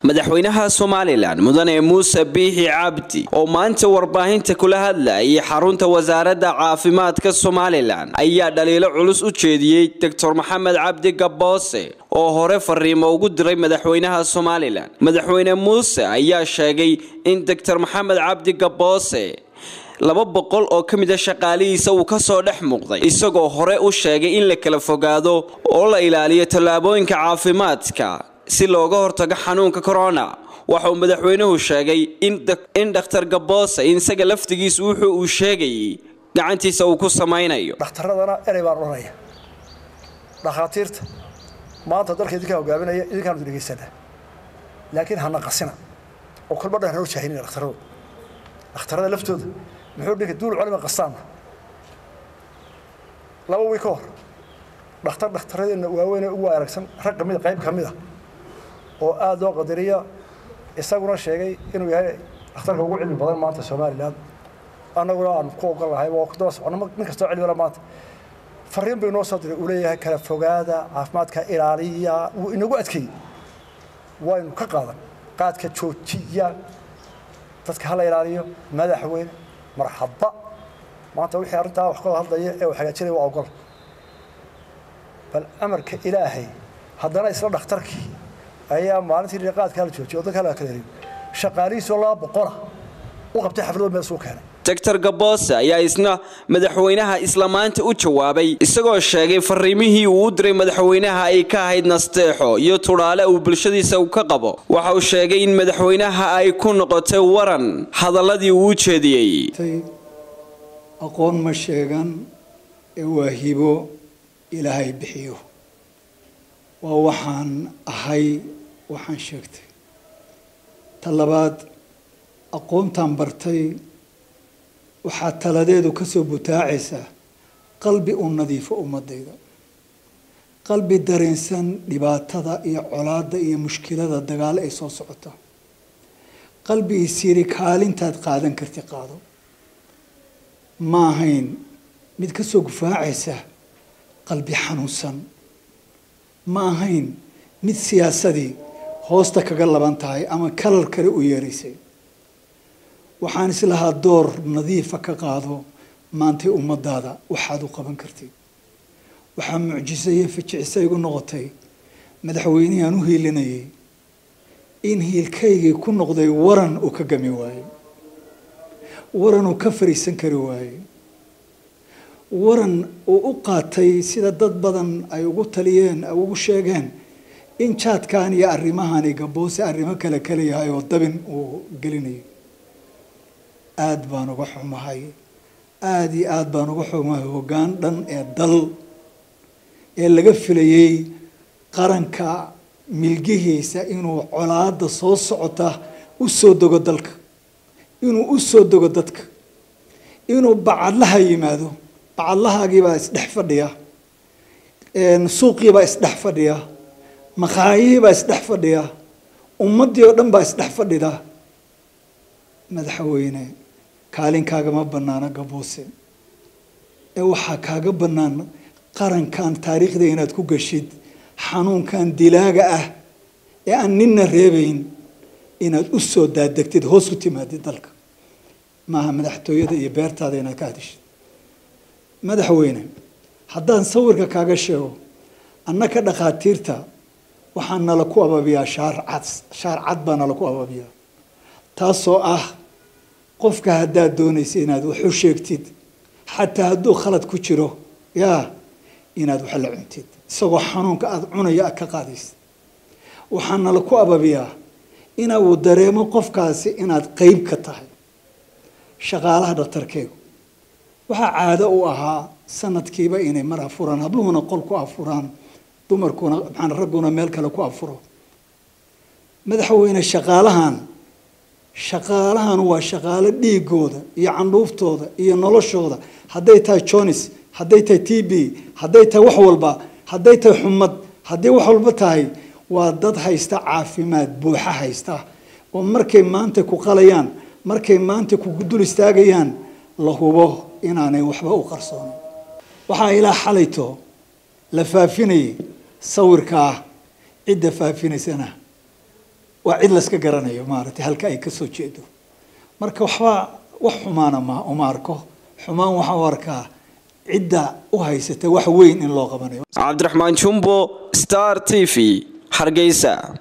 madaxweynaha somalilan mudane muuse biixi cabdi oo maanta warbaahinta kula hadlayay xarunta wasaaradda caafimaadka somalilan ayaa dhaliilo culus u jeediyey doctor maxamed cabdi gaboose oo hore fariimo ugu diray madaxweynaha somalilan madaxweyne muuse ayaa sheegay in doctor maxamed cabdi gaboose laba boqol oo ka mid a shaqaalihiisa uu kasoo dhex muuqday isagoo hore u sheegay in la kala fogaado oo la ilaaliyo tallaabooyinka caafimaadka si looga hortago xanuunka corona waxa uu madaxweynuhu sheegay in dhakhtar gaboose isaga laftigiisu wuxuu uu sheegayay gacantiisa uu ku samaynayo dhakhtaradana erey baan odhanaya dhakhaatiirta maanta dalka idinkaa hogaaminaya idinkaanu dhegeysanaa laakiin hana qasina oo kolba dhan hanoo jaahinina dhakhtaradu dhakhtarada laftooda muxuu dhinka duul culima qastaana laba wiil ka hor dhakhtar dhakhtaradeenna waaweyn ugu aragsan rag kamida qayb ka mid a oo aada loo qadariya isaguna sheegay inuu yahay dhakhtarka ugu cilmi badan maanta somalilan annaguna aan ku ogol lahay waa daba socono nin kastoo cilmila maanta fariin buu inoo soo diray uu leeyahay kala fogaada caafimaadka ilaaliya wuu inagu adkeeyey waynu ka qaadan qaadka joojiya dadka hala ilaaliyo madaxweyne marxaba maanta wixii arrintaa wax kooda hadlaya ee uu hagaajinaya waa ogol bal amarka ilaahay haddana isla dhakhtarkii ayaa maalintii qaadka hala joojiyo dadka hala kala eriyo shaqaalihiisoo laba boqola u qabtay xaflado meel suu keenay doctor gaboose ayaa isna madaxweynaha isla maanta u jawaabay isagoo sheegay fariimihii uu u diray madaxweynaha ay ka ahayd nasteexo iyo tudhaale uu bulshadiisa ka qabo waxa uu sheegay in madaxweynaha ay ku noqotay waran hadaladii uu u jeediyey aqoon ma sheegan ee waa hibo ilaahay bixiyo waa waxaan ahay waxaan sheegtay ta labaad aqoontaan bartay waxaa taladeedu ka soo butaacaysaa qalbi u nadiifo ummadayda qalbi dareensan dhibaatada iyo colaadda iyo mushkilada dagaal ay soo socota qalbi isiri kaalintaad qaadan karti qaado ma ahayn mid ka soo gufaacaysa qalbi xanuunsan ma ahayn mid siyaasadii hoosta kaga laban tahay ama kalar kale u yeeraysay waxaan islahaa door nadiifa ka qaado maantay ummadaada waxaad u qaban kartid waxaa mucjiso iyo fijicisa igu noqotay madaxweynihii aan u hiilinayay in hiilkaygii ku noqday waran uu ka gami waayo waran uu ka fariisan kari waayo waran uu u qaatay sida dad badan ay ugu taliyeen ay ugu sheegeen in jaadkan iyo arrimahani gaboose arrimo kale kale yahay oo dabin uu gelinayo aada baan uga xumahay aada iyo aada baan uga xumahay hoggaan dhan ee dal ee laga filayay qaranka milgihiisa inuu colaada soo socota u soo dogo dalka inuu u soo dogo dadka inuu bacadlaha yimaado bacadlahaagiibaa isdhex fadhiya suuqiibaa isdhex fadhiya maqaayihiibaa isdhex fadhiya ummaddii oo dhan baa isdhex fadhida madaxweyne kaalinkaagama bannaano gaboose ee waxaa kaaga bannaan qarankan taariikhda inaad ku gashid xanuunkan dilaaga ah ee aan ninna reebayn inaad u soo daadegtid hoos u timaadid dalka maaha madaxtooyada iyo beertaada inaad ka hadishid madaxweyne haddaan sawirka kaaga sheego annaka dhakhaatiirta waxaa nala ku ababiyaa shaar cad shaar cad baa nala ku ababiyaa taasoo ah qofka haddaad doonaysa inaad wax u sheegtid xataa hadduu khalad ku jiro yaa inaad wax la cuntid isagoo xanuunka aada cunaya aad ka qaadaysid waxaa nala ku ababiyaa ina uu dareemo qofkaasi inaad qeyb ka tahay shaqaalaha dhakhtarkeegu waxaa caado u ahaa sanadkiiba inay mar afuraan habluhuna qol ku afuraan dumarkuna maxaan ragguna meel kale ku afuro madaxweyne shaqaalahan shaqaalahan waa shaqaalo dhiigooda iyo candhuuftooda iyo noloshooda hadday tahay jonis hadday tahay t b hadday tahay wax walba hadday tahay xumad hadday wax walba tahay waa dad haysta caafimaad buuxa haysta oo markay maanta ku qalayaan markay maanta ku dul istaagayaan la hubo inaanay waxba u qarsoonin waxaa ilaa xalayto la faafinayay sawirkaa cidda faafinaysana waa cid layska garanayo maaragtay halka ay ka soo jeedo marka waxba wax xumaana ma uma arko xumaan waxaan u arkaa cidda u haysata wax weyn in loo qabanayo cabdiraxmaan jumbo star t v hargeysa